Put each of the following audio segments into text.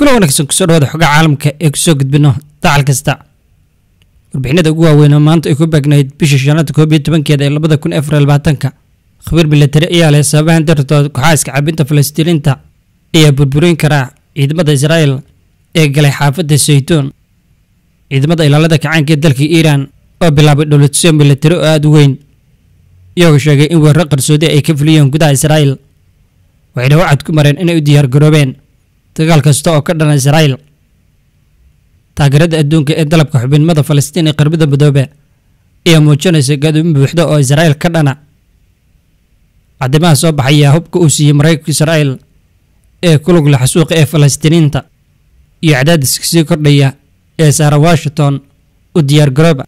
kuna wanaagsan kusoo dhawaada xogaa caalamka ee kusoo gudbino dacal kasta warbixinada ugu waaweyn oo maanta ay ku beegnayd bisha shanaad koob iyo tobankeeda ee labada kun afar labaatanka khabiir milatari ayaa leh sababahan dartood kooxaaska cabinta falastiiniinta ayaa burburin karaa ciidamada israa'el ee galay xaafadda saytuun ciidamada ilaalada kacaanka ee dalka iiraan oo bilaabay dhowladsyo milatari oo aada u weyn iyagoo sheegay in weeraro qarsoodi ay ka fuliyeen gudaha israa'el waxayna wacad ku mareen inay u diyaargaroobeen dagaal kasta oo ka dhana israa'el taageerada adduunka ee dalabka xubinimada falastiin ee qarbada midoobe ayaa muujinaysa gaadoomin buuxda oo israa'el ka dhana caddimaha soo baxaya hubka uu siiyey maraykanka israa'el ee ku lug leh xasuuqa ee falastiiniinta iyo cadaadiska sii kordhaya ee saara washington u diyaargarooba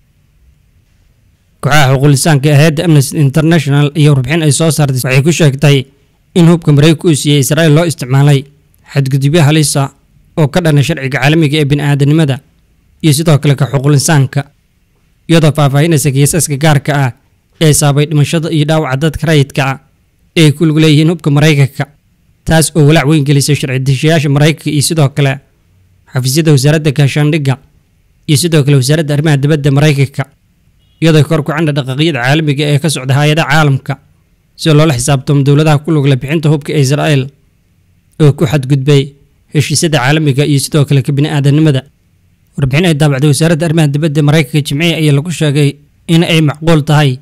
kooxaha xuquulisaanka ee hayadda amnesty international iyo warbixin ay soo saartay waxay ku sheegtay in hubka maraykanka uu siiyey israa'el loo isticmaalay xadgudubyo halisa oo ka dhana sharciga caalamiga ee bini'aadanimada iyo sidoo kale ka xuquulinsaanka iyadoo faahfaahinaysa kiisaska gaarka ah ee saabay dhimashada iyo dhaawaca dadka rayidka ah ee ay ku lug leeyihiin hubka maraykanka taas oo walaac weyn gelisay sharci dishayaasha maraykanka iyo sidoo kale xafiisyada wasaaradda gaashaandhigga iyo sidoo kale wasaaradda arrimaha dibadda maraykanka iyadoo kor ku candha dhaqaaqyada caalamiga ee ka socda hay-adaha caalamka si loola xisaabtamo dowladaha ku lugla bixinta hubka ee israa'el oo ku xadgudbay heshiisyada caalamiga iyo sidoo kale ka bini'aadanimada warbixin ay daabacday wasaaradda arrimaha dibadda maraykanka jimciya ayaa lagu sheegay in ay macquul tahay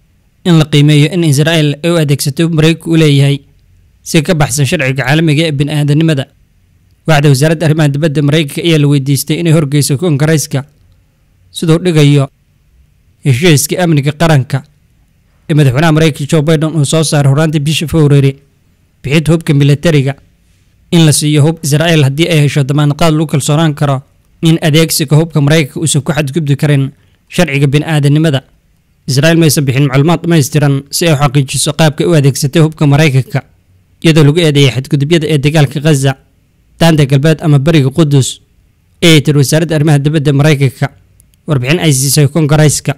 in la qiimeeyo in israa'el ay u adeegsatay hub maraykanka u leeyahay si ka baxsan sharciga caalamiga ee bini'aadanimada waxda wasaaradda arrimaha dibadda maraykanka ayaa la weydiistay inay horgeyso koongareyska siduu dhigayo heshiiska amniga qaranka ee madaxweynaha maraykanka joe biden uu soo saaray horaantii bisha february bixinta hubka milatariga in la siiyo hub israa'el haddii ay hesho damaanqaad lagu kalsoonaan karo in adeegsiga hubka maraykanka uusan ku xadgudbi karin sharciga bini'aadanimada israa'el maysan bixin macluumaad dhammaystiran si ay u xaqiijiso qaabka u adeegsatay hubka maraykanka iyadoo lagu eedeeyay xadgudubyada ee dagaalka khaza daanta galbeed ama bariga qudus ee tiri wasaaradda arrimaha dibadda maraykanka warbixin ay siisay kongareyska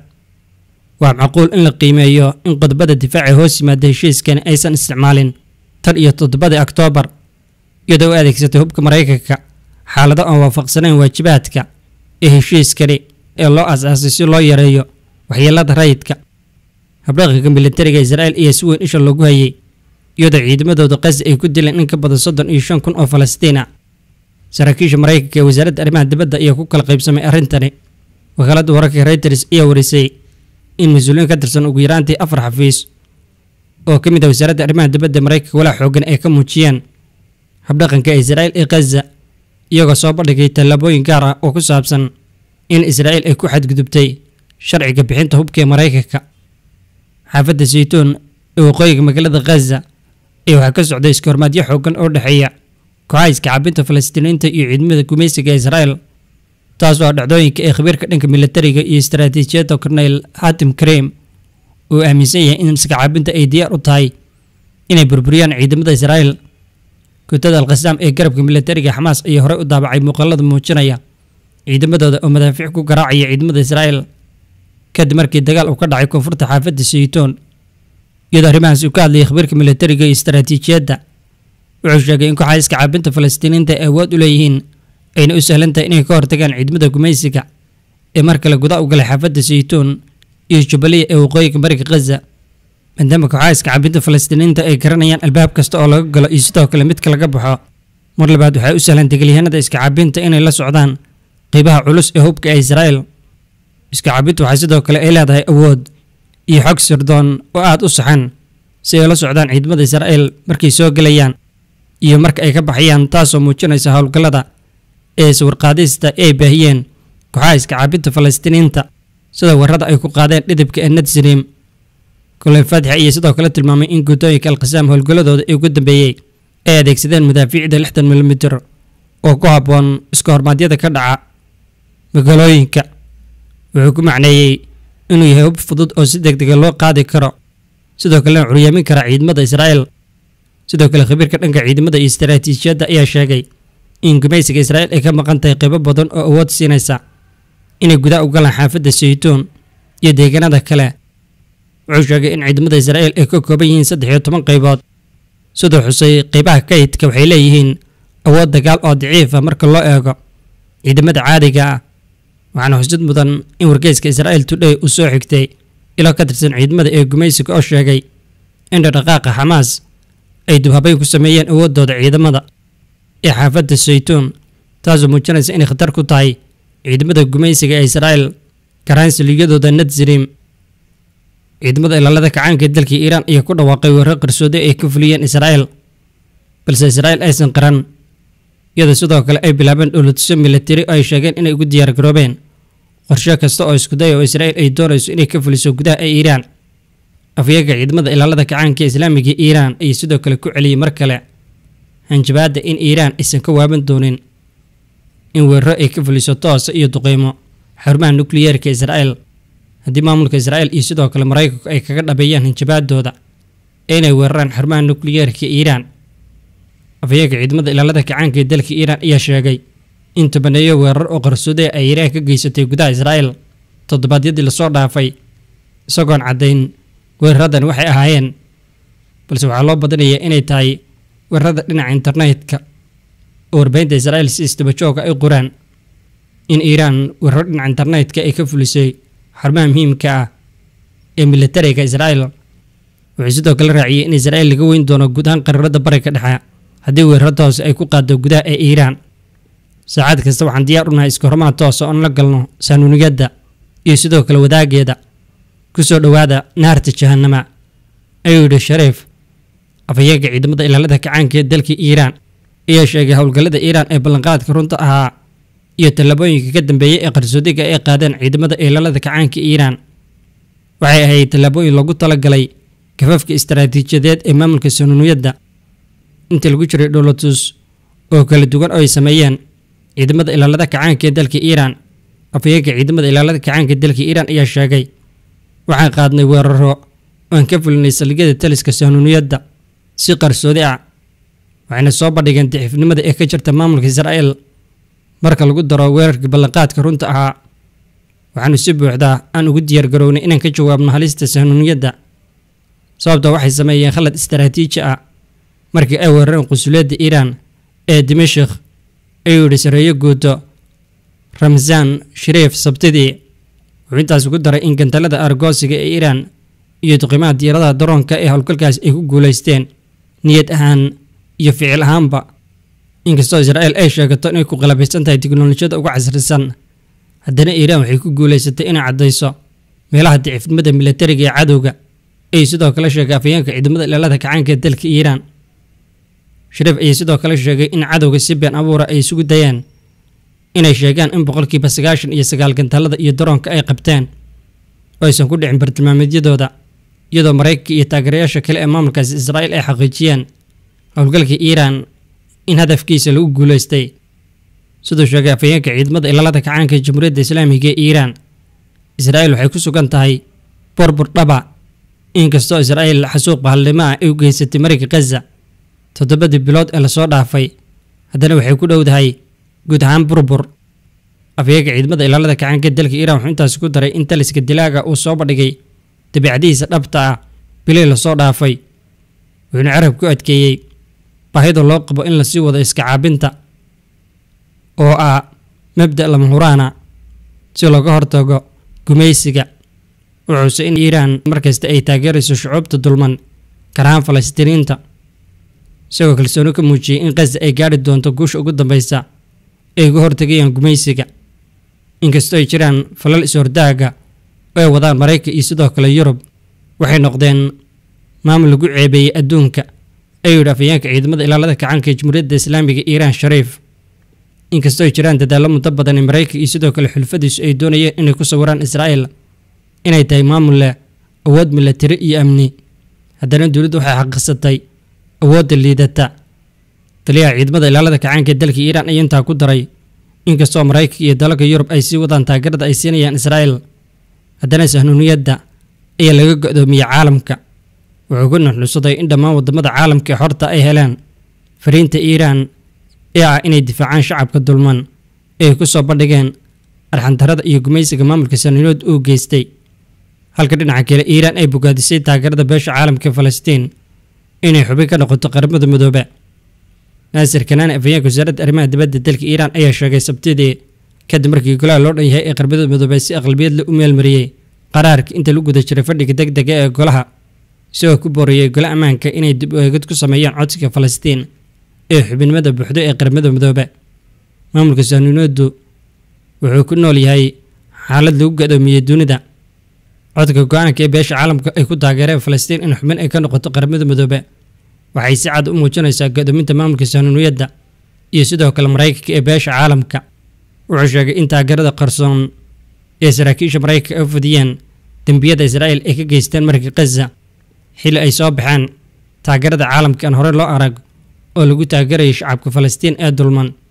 waa macquul in la qiimeeyo in qodobada difaaca hoos yimaada heshiiskani aysan isticmaalin tan iyo toddobadii oktoobar iyadoo u adeegsatay hubka maraykanka xaalado aan waafaqsanayn waajibaadka ee heshiiskani ee loo asaasay si loo yareeyo waxyeelada rayidka habdhaqanka militariga israa'el ayaa si weyn isha loogu hayay iyadoo ciidamadooda qasi ay ku dileen in ka badan soddon iyo shan kun oo falastiin ah saraakiisha maraykanka ee wasaaradda arrimaha dibadda ayaa ku kala qaybsamay arrintani wakaaladda wararka reuters ayaa warisay in mas-uuliyiin ka tirsan ugu yaraantii afar xafiis oo ka mid ah wasaaradda arrimaha dibadda maraykanka walaa xoogan ay ka muujiyeen habdhaqanka israa'el ee khaza iyagoo soo bandhigay tallaabooyin gaar ah oo ku saabsan in israa'el ay ku xadgudubtay sharciga bixinta hubka ee maraykanka xaafadda saytuun ee waqooyiga magaalada khaza ee waxaa ka socday iskahormaadyo xoogan oo dhexeeya kooxaha iska cabinta falastiiniinta iyo ciidamada gumaysiga israa'el taas oo dhacdooyinka ee khabiirka dhanka militariga iyo istaraatiijiyadda korneyl hatim kareem uu aaminsan yahay in iska cabinta ay diyaar u tahay inay burburiyaan ciidamada israa'el guutada alkhasaam ee garabka militariga xamaas ayaa horey u daabacay muuqaalada muujinaya ciidamadooda oo madaafiic ku garaacaya ciidamada israa'el kadib markii dagaal uu ka dhacay koonfurta xaafadda saytuun iyadoo arrimahaas uu ka hadlayay khabiirka militariga iyo istaraatiijiyadda wuxuu sheegay in kooxaha iska caabinta falastiiniinta ay awood u leeyihiin ayna u sahlan tahay inay ka hortagaan ciidamada gumaysiga ee mar kale guda u galay xaafadda saytuun iyo jubbaliya ee waqooyiga bariga khaza maadaama kooxaha iska cabinta falastiiniinta ay garanayaan albaab kasta oo laga galo iyo sidoo kale midka laga baxo mar labaad waxay u sahlan degaalyahanada iska cabinta inay la socdaan qeybaha culus ee hubka ee israa'el iska cabintu waxay sidoo kale ay leedahay awood iyo xog sirdoon oo aada u saxan si ay la socdaan ciidamada israa'el markay soo gelayaan iyo marka ay ka baxayaan taasoo muujinaysa howlgallada ee sawirqaadista ay baahiyeen kooxaha iska cabinta falastiiniinta sida warrada ay ku qaadeen dhidibka ee nadsrim koley faatix ayaa sidoo kale tilmaamay in guutooyinka alkhasaam howlgalladooda ee ugu dambeeyey ay adeegsadeen madaafiicda lixdan milimitir oo ku habboon iska hormaadyada ka dhaca magaalooyinka wuxuu ku macneeyey inuu yahay hub fudud oo si degdega loo qaadi karo sidoo kalena curyaamin kara ciidamada israa'el sidoo kale khabiirka dhanka ciidamada iyo istaraatiijiyadda ayaa sheegay in gumaysiga israa'el ay ka maqan tahay qaybo badan oo awood siinaysa inay gudaa u galaan xaafadda saytuun iyo deegaanada kale wuxuu sheegay in ciidamada israa'el ay ka kooban yihiin saddex iyo toban qaybood sidoo xusay qaybaha kaydka waxay leeyihiin awood dagaal oo daciifa marka loo eego ciidamada caadiga ah waxaana xusid mudan in wargeyska israa'il today uu soo xigtay ilo ka tirsan ciidamada ee gumaysiga oo sheegay in dhaqdhaqaaqa xamaas ay dubhabayn ku sameeyeen awooddooda ciidamada ee xaafadda saytuun taasoo muujinaysa inay khatar ku tahay ciidamada gumaysiga ee israa'il karaansiliyadooda nadsrim ciidamada ilaalada kacaanka ee dalka iiraan ayaa ku dhawaaqay weerar qarsooday ay ka fuliyeen israa'il balse israa'il aysan qaran iyadoo sidoo kale ay bilaabeen dhowladisyo milatari oo ay sheegeen inay ugu diyaargaroobeen qorshe kasta oo iskuday oo israa'il ay doonayso inay ka fuliso gudaha ee iiraan afyaga ciidamada ilaalada kacaanka islaamiga iiraan ayay sidoo kale ku celiyey mar kale hanjabaadda in iiraan aysan ka waaban doonin in weeraro ay ka fuliso toosa iyo duqeymo xarumaha nukliyeerka israa'il haddii maamulka israa'il iyo sidoo kale maraykanku ay kaga dhabeeyaan hanjabaadooda ee inay weeraraan xarumaha nukliyeerka iiraan afhayeega ciidamada ilaalada kacaanka ee dalka iiraan ayaa sheegay in tobaneeyo weerar oo qarsooday ay iiraan ka geysatay gudaha israa'il toddobaadyadii lasoo dhaafay isagoon caddayn weeraradan waxay ahaayeen balse waxaa loo badinayaa inay tahay weerarada dhinaca internetka oo warbaahinta israa'il si isdabajooga ay qoraan in iiraan weeraro dhinaca internetka ay ka fulisay xarumaha muhiimka ah ee militariga israa'il wuxuu sidoo kale raaciyey in israa'il laga weyn doono guud ahaan qaraarada bariga dhexe haddii weeraro toose ay ku qaado gudaha ee iiraan saacad kasta waxaan diyaar u nahay iskahormaha toosa oon la galno saanuuniyadda iyo sidoo kale wadaageeda ku soo dhowaada naarta jahanama ayuu yidhi shariif afhayeega ciidamada ilaalada kacaanka ee dalka iiraan ayaa sheegay howlgallada iiraan ee ballanqaadka runta ahaa iyo tallaabooyinka ka dambeeyey ee qarsoodiga ay qaadeen ciidamada ilaalada kacaanka iiraan waxay ahayd tallaabooyin loogu talagalay kafafka istaraatiijiyadeed ee maamulka sanuuniyadda intii lagu jiray dholotus oo kala duwan oo ay sameeyeen ciidamada ilaalada kacaanka ee dalka iiraan afhayeega ciidamada ilaalada kacaanka ee dalka iiraan ayaa sheegay waxaan qaadnay weeraro oan ka fulinay saldhigyada taliska sanuuniyadda si qarsoodi ah waxayna soo bandhigeen daciifnimada ee ka jirta maamulka israa'il marka lagu daro weerarkii ballanqaadka runta ahaa waxaanu si buuxdaa aan ugu diyaargarownay inaan ka jawaabno halista sanuuniyadda sababta waxay sameeyeen khalad istaraatiiji ah markii ay weerareen qusuliyadda iiraan ee dimashik ayuu yidhi sareeyo guuto ramzan shariif sabtidii wuxuu intaas ugu daray in gantalada argoosiga ee iiraan iyo duqimaha diyaaradaha daroonka ee howlgalkaas ay ku guulaysteen niyad ahaan iyo ficil ahaanba inkastoo israa'il ay sheegato inay ku qalabaysan tahay tiknolojiyada uga casrisan haddana iiraan waxay ku guulaysatay inay caddayso meelaha daciifnimada militariga ee cadowga ayuu sidoo kale sheegay afhayeenka ciidamada ilaalada kacaanka ee dalka iiraan shariif ayay sidoo kale sheegay in cadowga si been abuura ay isugu dayeen inay sheegaan in boqolkiiba sagaashan iyo sagaal gantaalada iyo daroonka ay qabteen oo aysan ku dhicin bartilmaameedyadooda iyadoo maraykanka iyo taageerayaasha kale ee maamulkaasi israa'iil ay xaqiijiyeen howlgalka iiraan in hadafkiisa lagu guulaystay siduu sheegay afhayeenka ciidamada ilaalada kacaanka ee jamhuuriyadda islaamiga ee iiraan israa'iil waxay ku sugan tahay burbur dhaba inkastoo israa'iil xasuuq bahaldnimo ah ay u geysatay mariga khaza toddobadii bilood ee lasoo dhaafay haddana waxay ku dhowdahay guud ahaan burbur afhayeenka ciidamada ilaalada kacaanka ee dalka iiraan wuxuu intaasi ku daray in taliska dilaaga uu soo bandhigay dabiicadihiisa dhabta ah bilii lasoo dhaafay wuxuuna carab ku adkeeyey baahida loo qabo in lasii wado iska caabinta oo ah mabda' lama huraana si looga hortago gumaysiga wuxuuse in iiraan markasta ay taageerayso shucuubta dulman karahaan falastiiniinta isagoo kalsooni ka muujiyey in khaza ay gaadhi doonto guusha ugu dambeysa ay uga hortagayaan gumaysiga inkastoo ay jiraan falal is-hordaaga oo ay wadaan maraykan iyo sidoo kale yurub waxay noqdeen maamul lagu ceebeeyey adduunka ayuu yidhi afhayeenka ciidamada ilaalada kacaanka ee jamhuuriyadda islaamiga iiraan shariif inkastoo ay jiraan dadaallo muddo badan ee maraykan iyo sidoo kale xulfadiisu ay doonayeen inay ku sawiraan israa'il inay tahay maamul leh awood milatari iyo amni haddana dowladdu waxay xaqiiqsatay awoodda liidata taliyaha ciidamada ilaalada kacaanka ee dalka iiraan ayaa intaa ku daray inkastoo maraykanka iyo dalalka yurub ay sii wadaan taageerada ay siinayaan israa'il haddana sahnuuniyadda ayaa laga go'doomiyey caalamka wuxuu ku nuxnusaday in dhammaan waddamada caalamka ee xorta ay heleen fariinta iiraan ee ah inay difaacaan shacabka dulman ee ku soo bandhigeen arxantarada iyo gumaysiga maamulka sahnuuniyood uu geystay halka dhinaca kale iiraan ay bogaadisay taageerada beesha caalamka ee falastiin inay xubin ka noqoto qaramada midoobe naasir kanaani afhayeenka wasaaradda arrimaha dibadda dalka iiraan ayaa sheegay sabtidii kadib markii golaha loo dhan yahay ee qarbada midoobay si aqlabiyad la u meelmariyey qaraarka inta lagu guda jiray fadhiga deg dega ee golaha isagoo ku booriyey gole ammaanka inay dib u eegid ku sameeyaan codsiga falastiin ee xubinimada buuxdo ee qaramada midoobe maamulka sahanuuniyaddu wuxuu ku nool yahay xaalad lagu gadoomiyey dunida codka go-aanka ee beesha caalamka ay ku taageereen falastiin in xubin ay ka noqoto qaramada midoobe waxay si cad u muujinaysaa gadoominta maamulka sahanuuniyadda iyo sidoo kale maraykanka ee beesha caalamka wuxuu sheegay in taageerada qarsoon ee saraakiisha maraykanka ay u fidiyeen dembiyada israa'iil ay ka geysteen markii khaza xilli ay soo baxeen taageerada caalamka aan horey loo arag oo lagu taageerayay shacabka falastiin ee dulman